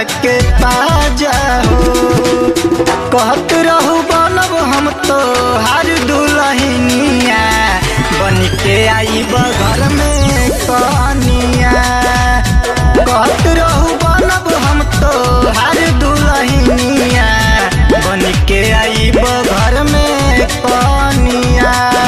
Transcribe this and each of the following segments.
के पाजा हो कहत रहू बनब हम तो हर दुलहिनिया बन के आई घर में कनिया कहत रहू बनब हम तो हर दुलहिनिया बन के आई घर में कनिया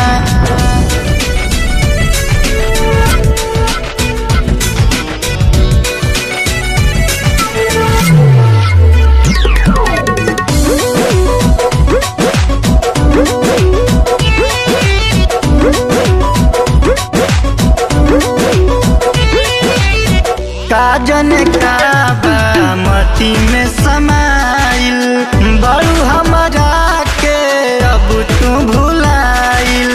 काजन काबा मती में समाइल बड़ू हमारा के अब तू भुलाइल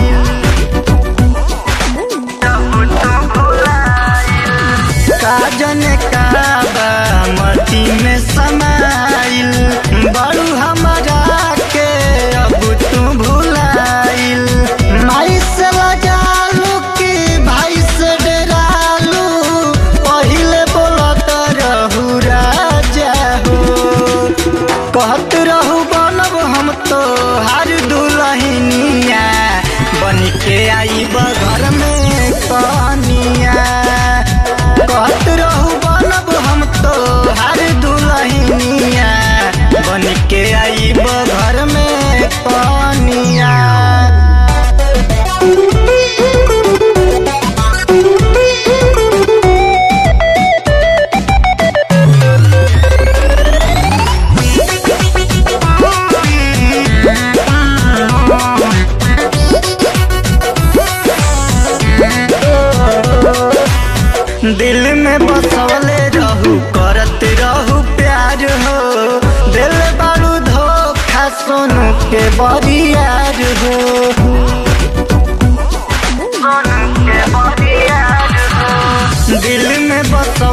काजन काबा मती में समाइल बड़ू हमारा के अब तू भुलाइल माई से लजालू कि भाई से डरालू पहिले बोलत रहू राजा हो कहत रहू बनब हम तो हर दुलहिनिया बन के आई घर में कनिया कहत रहू बनब हम तो हर दुलहिनिया बन के आई घर में कनिया दिल में बसवले रहू करत रहू प्यार हो दिल बारू धोखा सोनू के बरियार हो दिल में बसवले